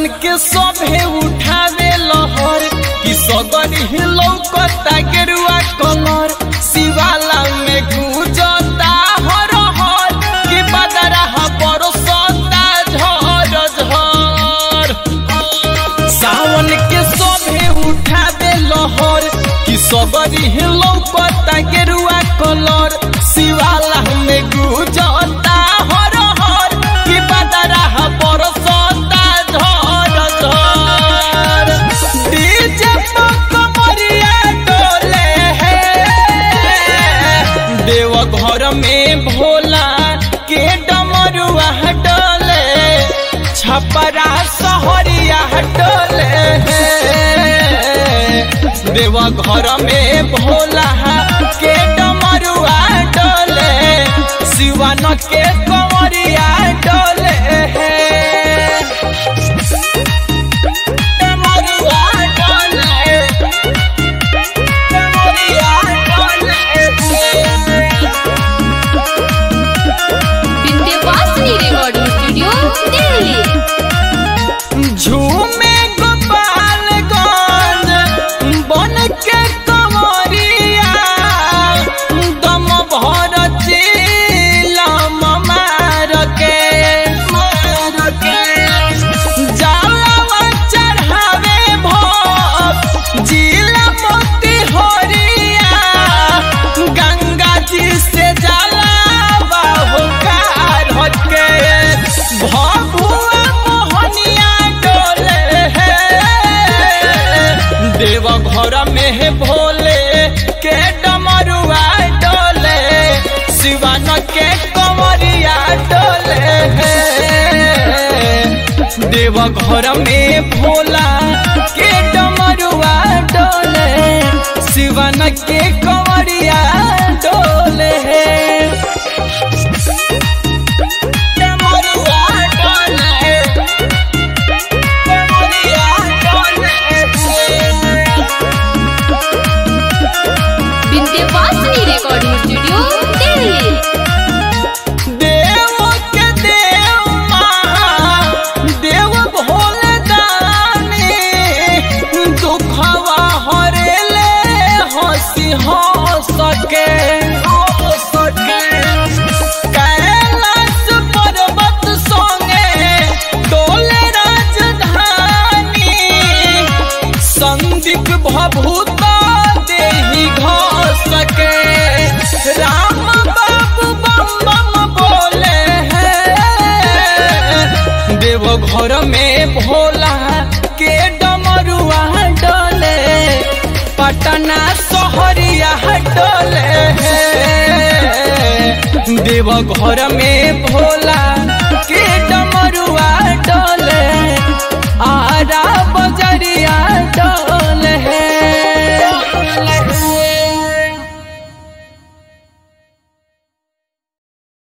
के सभे उठावे लहर कि सगर ही लौकता गेरुआ कलर शिवाला में गुजता हर हर कि बदरा बरसता झर झर सावन के सभे उठावे लहर कि सगरी ही लौकता गेरुआ कलर शिवाला में गुजता हर हर कि बदरा बरसता झर झर डीजे पर कमरिया डोले देव घर में भोला के डमरुआ डोले छपरा सहरिया डोले देव घर में भोला के डमरुआ डोले सिवन के कंवरिया डोले डमरुआ डोले डमरुआ डोले विंध्यवासिनी रिकॉर्डिंग स्टूडियो दिल्ली झूमे गोपालगंज बन के कमरिया दम भर चिलम मार के मार के जालवा चढ़ावे भोग जिला मोती होरिया गंगा जी से जाला बाहु कार के भभुआ मोहनिया डोले देव घर में है भोले के डमरुआ डोले शिवन के कंवरिया डोले देव घर में भोला के डमरुआ डोले शिवन के कंवरिया डोले डमरुआ डोले डमरुआ डोले विंध्यवासिनी रिकॉर्डिंग स्टूडियो दिल्ली देव के देव महा देव भोले दानी दुखवा हरेले हंसी हंस के हंस के कैलाश पर्वत संगे डोले राजधानी संदीप भभूत देही घस के राम बाबू बम बम बोले हैं देव घर में भोला के डमरुआ डोले पटना सहरिया डोले हैं देव घर में भोला